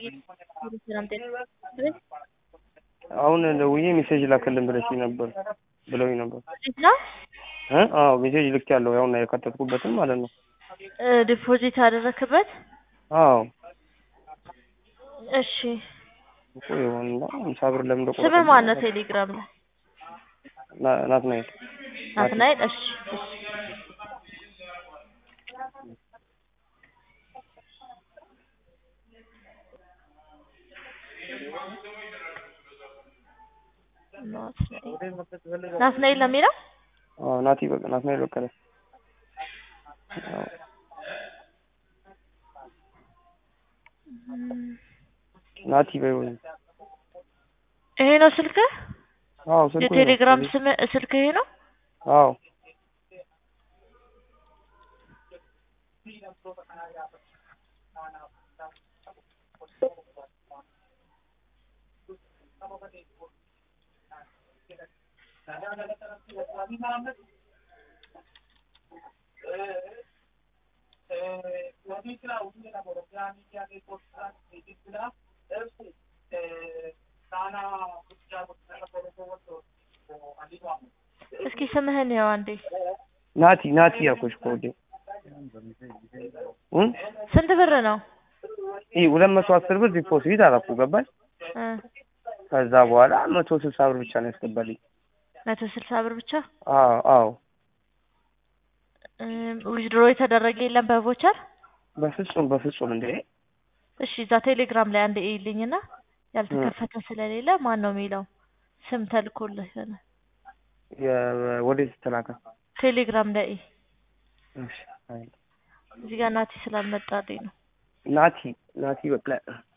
ሰላም ጤና አሁን ደውዬ ሜሴጅ ላክልን ብለሽኝ ነበር ብለውኝ ነበር። ዲፖዚት ነው እ አዎ ሜሴጅ ልክ ያለው ያውና የከተትኩበትን ማለት ነው። እ ዲፖዚት ያደረክበት አዎ እሺ እኮ ይሆንና ሃምሳ ብር ለምን እንደቆረጠ ስምህ ማን ነው ቴሌግራም ላይ ና- ናትናኤል ናትናኤል እሺ እሺ ናትናኤል ናትናኤል ነው የሚለው አዎ ናቲ በቃ ናትናኤል በቀለ አዎ ናቲ በይው ይሄ ነው ስልክህ አዎ ስልኩ ይሄ ነው። የቴሌግራም ስም ስልክህ ይሄ ነው አዎ እስኪ ስምህን ያው አንዴ ናቲ ናቲ ያልኩሽ እኮ ወዴ እ ስንት ብር ነው ይህ ሁለት መቶ አስር ብር ዲፖዚት አደረኩ ገባሽ እ ከዛ በኋላ መቶ ስልሳ ብር ብቻ ነው ያስገባልኝ መቶ ስልሳ ብር ብቻ አዎ አዎ ዊዝድሮ የተደረገ የለም በቮቸር በፍጹም በፍጹም እንዴ እሺ እዛ ቴሌግራም ላይ አንድ እይልኝና ያልተከፈተ ስለሌለ ማን ነው የሚለው ስም ተልኮልህ ይሆናል የ- ወዴት ተላከ ቴሌግራም ላይ እይ። እሺ አይ እዚህ ጋር ናቲ ስላልመጣልኝ ነው ናቲ ናቲ በቃ